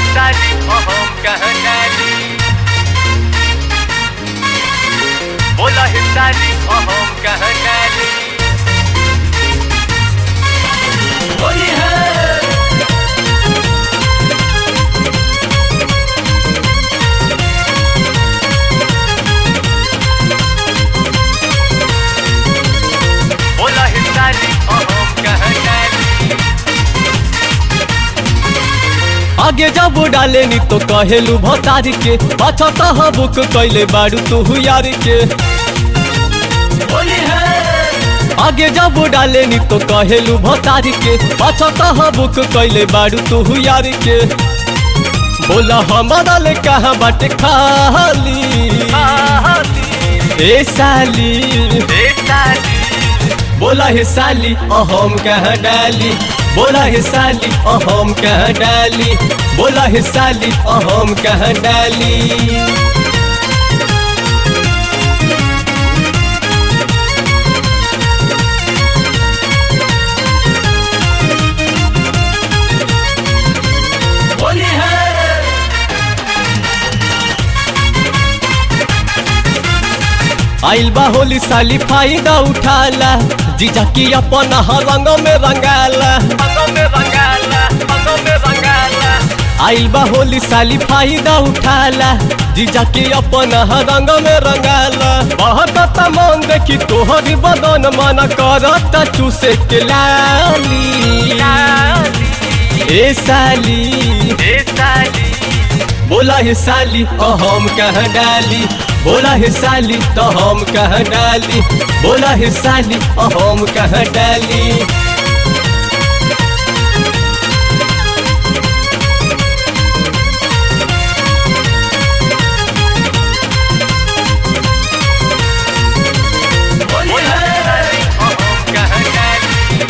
हिस्साली हम कहाँ डाली बोला हिस्साली हम कहाँ डाली होली है बोला हिस्साली हम कहाँ डाली आगे जब डाले नी तो कहेलू भतारी के पाछा तह बुक कैले बारू तू यार के होली है आगे जब डाले नी तो कहेलू भतारी के पाछा तह बुक कैले बारू तू यार के बोला हमारा ले कहाँ बाटे खाली ए साली हिस्साली बोला हे साली अहम कहाँ डाली बोला हे साली अहम कहाँ डाली बोला हे साली अहम कहाँ डाली होली है आइल बा होली साली फायदा उठाला जीजा की अपन रंग में रंगाला अंगों में बंगाला अंगों में बंगाला आइल बा होली साली फायदा उठाला जीजा की अपन रंग में रंगाला बहुत मन देखी तोहरी बदन मन करता चूसे के लाली ए साली हिस्साली बोला हे साली अहम कहाँ डाली बोला हे साली तो हम कहाँ डाली बोला हे साली अहम कहाँ डाली होली बोला है हिस्साली हम कहाँ डाली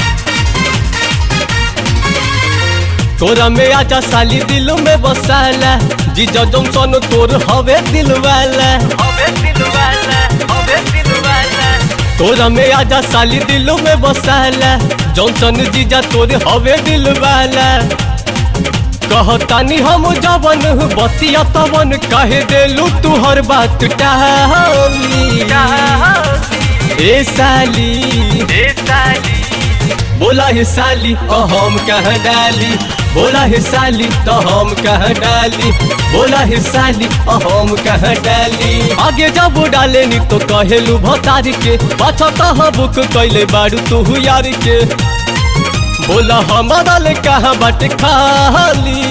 तोरा में आजा साली दिल में बसाला जीजा जॉनसन तोर हवे दिल वाला अबे दिलवाला अबे दिलवाला तोरा में आजा साली दिल में बसाला जॉनसन जीजा तोर हवे दिल वाला कहतानी हम जवन बतिया तवन कहे देलू तू हर बात टाली ए साली हिस्साली बोला हे साली अहम कहाँ डाली बोला हे साली तो हम कहाँ डाली बोला हे साली अहम कहाँ डाली आगे जब डाले नी तो कहेलू भतारी के पाछा तह बुक कैले बारू तू यार के बोला हमारा ले कहाँ बाटे खाली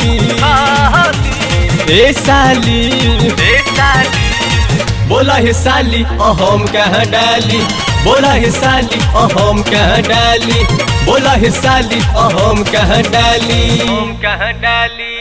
ए साली हिस्साली बोला हे साली अहम कहाँ डाली बोला हे साली अहम कहाँ डाली बोला हे साली अहम कहाँ डाली हम कहाँ डाली